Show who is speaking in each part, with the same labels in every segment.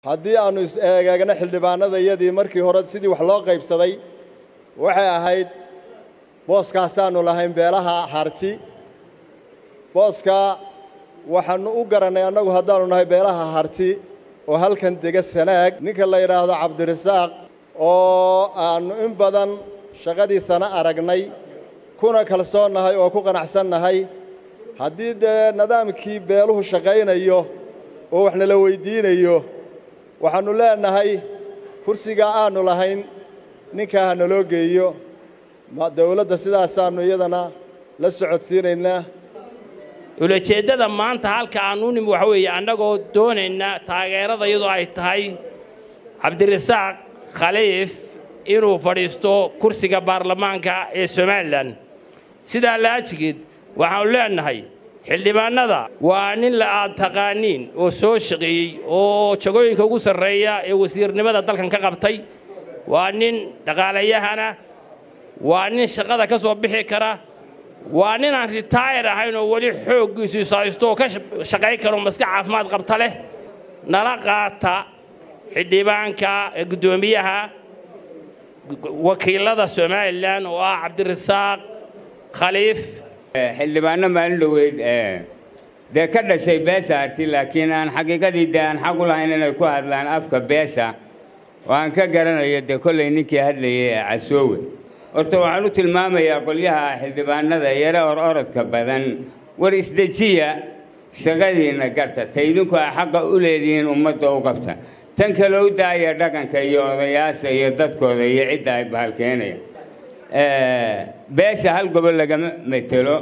Speaker 1: haddii aannu is-eegaagno xildhibaanadayadii markii hore sidii wax loo qaybsaday waxay ahayd booskaasaannu lahayn beelaha harti booskaa waxaannu u garannay annagu haddaannu nahay beelaha harti oo halkan dega sanaag ninka la yidhaahdo cabdirasaaq oo aannu in badan shaqadiisana aragnay kuna kalsoonnahay oo ku qanacsannahay haddii dee nidaamkii beeluhu shaqaynayo oo wax nala weyddiinayo waxaannu leenahay kursigaa aannu lahayn ninkaa ha naloo geeyo dawladda sidaasaannu iyadana la socodsiinaynaa
Speaker 2: ulajeeddada maanta halka aannu nimi waxa weeye annagoo doonayna taageerada iyadoo ay tahay cabdirasaaq khaliif inuu fadhiisto kursiga baarlamaanka ee somalilan sidaa laajigeed waxaannu leenahay xildhibaannada waa nin la aad taqaaniin oo soo shaqeeyey oo jagooyinka ugu sarreeya ee wasiirnimada dalkan ka qabtay waa nin dhaqaalayahana waa nin shaqada ka soo bixi kara waa nin aan ritaayar ahayn oo weli xooggiisu ishaysto oo ka shaqayn karo maska caafimaad qabta leh nala qaata xildhibaanka ee guddoomiyaha wakiilada somalilan oo ah cabdirasaaq khaliif
Speaker 3: xildhibaanno maalin dhoweyd dee ka dhashay beesha arti laakiin aan xaqiiqadii dee aan xaq u lahayn inay ku hadlaan afka beesha oo aan ka garanayo dee kollay ninkii hadlayay ee casoowe horta waxaan u tilmaamayaa qolyaha xildhibaanada yare or orodka badan war isdejiya shaqadiinna garta ta idinku a xaqa u leedihiin ummadda u qabta tan kale u daaya dhaqanka iyo odayaasha iyo dadkooda iyo cidda ay bahalkeenaya beesha hal gobol lagama metelo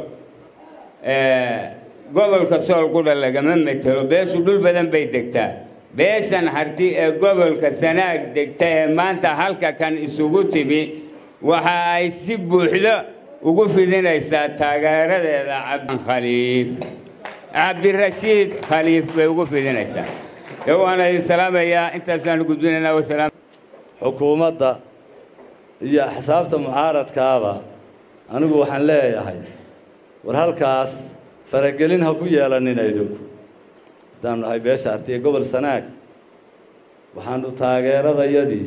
Speaker 3: gobolka sool qudha lagama metelo beeshu dhul badan bay degtaa beeshan harti ee gobolka sanaag degta ee maanta halka kan isugu timi waxa ay si buuxdo ugu fidinaysaa taageeradeeda cabdikhaliif cabdirashiid khaliif bay ugu fidinaysaa de waana idin salaamayaa intaasaan gudbinaynaa wasalaam
Speaker 4: xukuumadda iyo axsaabta mucaaradkaaba anigu waxaan leeyahay war halkaas faragelin ha ku yeelanina idinku haddaanu nahay beesha artiye gobol sanaag waxaanu taageeradayadii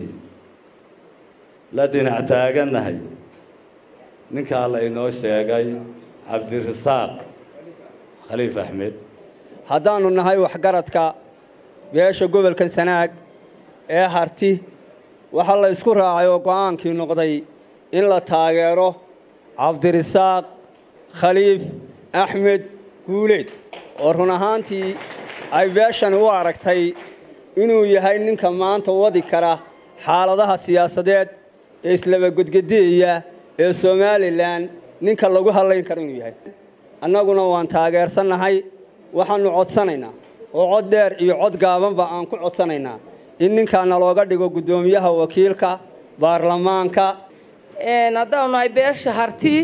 Speaker 4: la dhinac taagannahay ninkaa la inoo sheegay cabdirasaaq khaliif axmed
Speaker 5: haddaannu nahay waxgaradka beesha gobolka sanaag ee harti waxaa la ysku raacay oo go'aankii noqday in la taageero cabdirasaaq khaliif axmed guuleed oo run ahaantii ay beeshani u aragtay inuu yahay ninka maanta wadi kara xaaladaha siyaasadeed ee islaba godgedeeya ee somalilan ninka lagu hadlayn karo inuu yahay annaguna waan taageersannahay waxaannu codsanaynaa oo cod dheer iyo cod gaabanba aan ku codsanaynaa in ninkaana looga dhigo guddoomiyaha wakiilka baarlamaanka
Speaker 6: haddaanu nahay beesha harti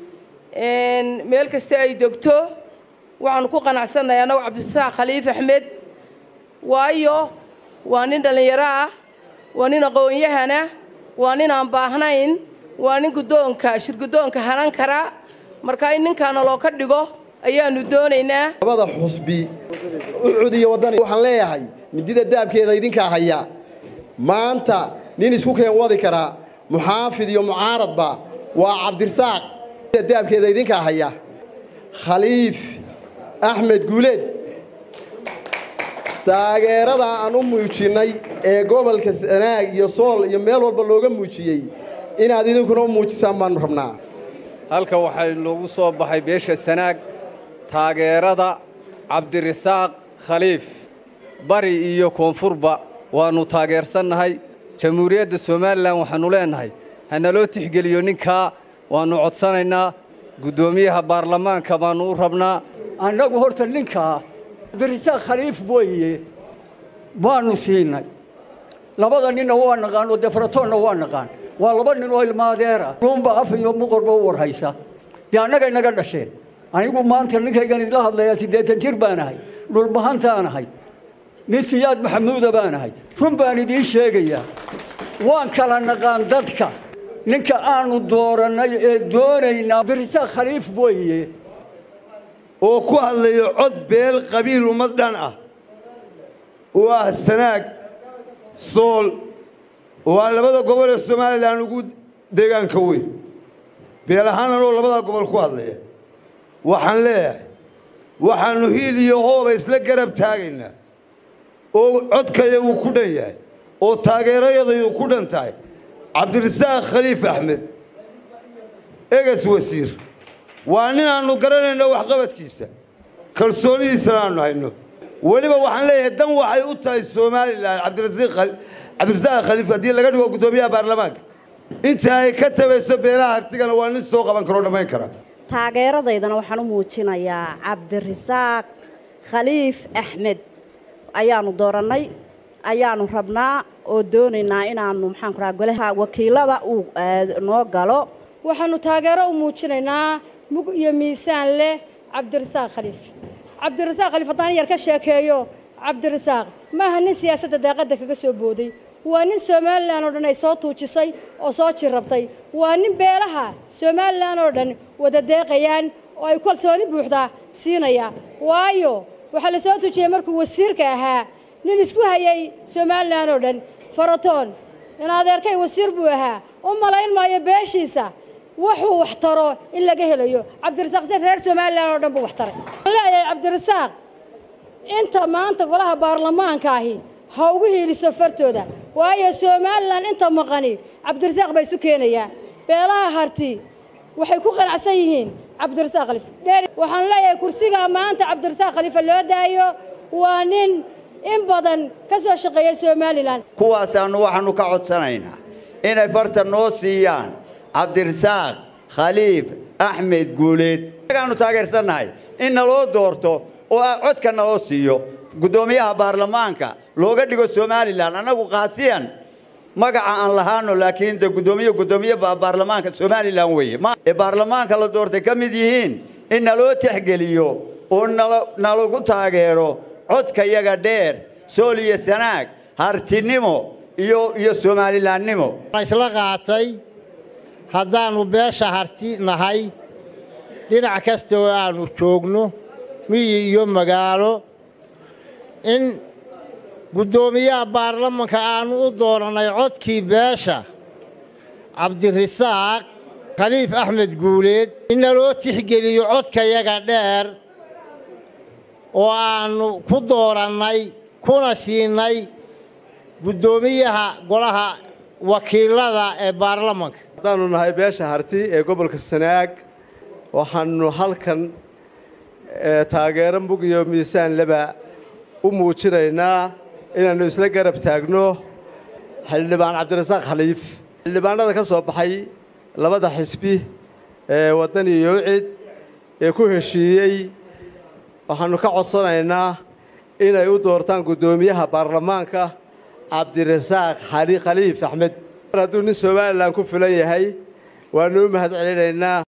Speaker 6: meel kasta ay degto waxaanu ku qanacsannahay annagu cabdisaaq khaliif axmed waayo waa nin dhallinyaro ah waa nin aqoon-yahana waa nin aan baahnayn waa nin guddoonka shirguddoonka hanan kara marka in ninkaana loo ka dhigo ayaannu doonaynaa
Speaker 7: labada xusbi ucud iyo waddani waxaan leeyahay midida daabkeeda idinkaa haya maanta nin isku keen wadi karaa muxaafid iyo mucaaradba waa cabdirasaaq daabkeeda idinkaa haya khaliif axmed guuleed taageerada aan u muujinnay ee gobolka sanaag iyo sool iyo meel walba looga muujiyey inaad idinkuna u muujisaan baannu rabnaa
Speaker 8: halka waxay noogu soo baxay beesha sanaag taageerada cabdirasaaq khaliif bari iyo koonfurba waannu taageersannahay jamhuuriyadda somalilan waxaannu leennahay ha naloo tixgeliyo ninkaa waannu codsanaynaa guddoomiyaha baarlamaanka baannu u rabnaa
Speaker 9: annagu horta ninkaa cabdirasaaq khaliif weeye waannu siinay labada ninna waa naqaan oo defaratoonna waa naqaan waa laba nin oo ilmaadeera ruunba af iyo muqorba u warhaysa dee annagay naga dhasheen anigu maanta ninkaygan idla hadlayaa siddeetan jir baan ahay dhulbahantaan ahay nin siyaad maxamuuda baan ahay run baan idiin sheegayaa waan kala naqaan dadka ninka aanu doorannay ee doonaynaa cabdirasaaq khaliif weeye
Speaker 10: oo ku hadlayo cod beel qabiil ummad dhan ah oo ah sanaag
Speaker 11: sool waa labada gobol ee somalilan ugu deegaanka weyn beel ahaan anoo labadaa gobol ku hadlaya waxaan leeyahay waxaannu hiil iyo hooba isla garab taagaynaa oo codkaya uu ku dhan yahay oo taageerayadayuu ku dhan tahay cabdirasaaq khaliif axmed eges wasiir waa nin aannu garanayno waxqabadkiisa kalsoonidiisana aannu hayno weliba waxaan leeyahay dan waxay u tahay somalilan cabdirasaaq khaliif haddii laga dhigo guddoomiyaha baarlamaanka inta ay ka tabayso beelaha hartigana waa nin soo qaban karoo dhammayn kara
Speaker 12: taageeradaydana waxaan u muujinayaa cabdirasaaq khaliif axmed ayaanu doorannay ayaanu rabnaa oo doonaynaa inaanu maxaan ku raha golaha wakiilada uu noo galo
Speaker 13: waxaannu taageero u muujinaynaa mug iyo miisaan leh cabdirasaaq khaliif cabdirasaaq khaliif haddaan yar ka sheekeeyo cabdirasaaq maaha nin siyaasadda daaqadda kaga soo booday waa nin somalilan oo dhan ay soo tuujisay oo soo jirrabtay waa nin beelaha somalilan oo dhan wada deeqayaan oo ay kalsooni buuxdaa siinaya waayo waxaa la soo tuujiyey markuu wasiirka ahaa nin isku hayay somalilan oo dhan faratoon in adeerkay wasiir buu ahaa u malayn maayo beeshiisa wuxuu wax taro in laga helayo cabdirasaaq si reer somalilan oo dhan buu wax taray waxaan leeyahay cabdirasaaq inta maanta golaha baarlamaanka ahi ha ugu hiiliso fartooda waayo somalilan inta maqani cabdirasaaq baa isu keenayaa beelaha harti waxay ku qanacsan yihiin cabdirasaaq khaliif waxaan leeyahay kursiga maanta cabdirasaaq khaliifa loo daayo waa nin in badan ka soo shaqeeya somalilan
Speaker 14: kuwaasaannu waxaannu ka codsanaynaa inay farta noo siiyaan cabdirasaaq khaliif axmed guuleed agaannu taageersannahay in naloo doorto oo codka naloo siiyo guddoomiyaha baarlamaanka looga dhigo somalilan annagu kaasiyan magaca aan lahaano laakiin de guddoomiye guddoomiye baarlamaanka somalilan weeye ee baarlamaanka la doortay ka mid yihiin in naloo tixgeliyo oo nalagu taageero codka yaga dheer sool iyo sanaag hartinimo iyo iyo somalilaannimo
Speaker 15: isla qaatay haddaannu beesha harti nahay dhinac kasta oo aannu joogno miyi iyo magaalo in guddoomiyaha baarlamanka aannu u doorannay codkii beesha cabdirasaaq khaliif axmed guuleed in naloo tixgeliyo codkayaga dheer oo aannu ku doorannay kuna siinay guddoomiyaha golaha wakiilada ee baarlamanka
Speaker 16: haddaannu nahay beesha harti ee gobolka sanaag waxaannu halkan taageero mug iyo miisaan leba u muujinaynaa inaannu isla garab taagno xildhibaan cabdirasaaq khaliif xildhibaanada ka soo baxay labada xisbi ee waddani iyo ucid ee ku heshiiyey waxaannu ka codsanaynaa inay u doortaan guddoomiyaha baarlamaanka cabdirasaaq khaliif axmed mar hadduu nin somalilan ku filan yahay waannu u mahad celinaynaa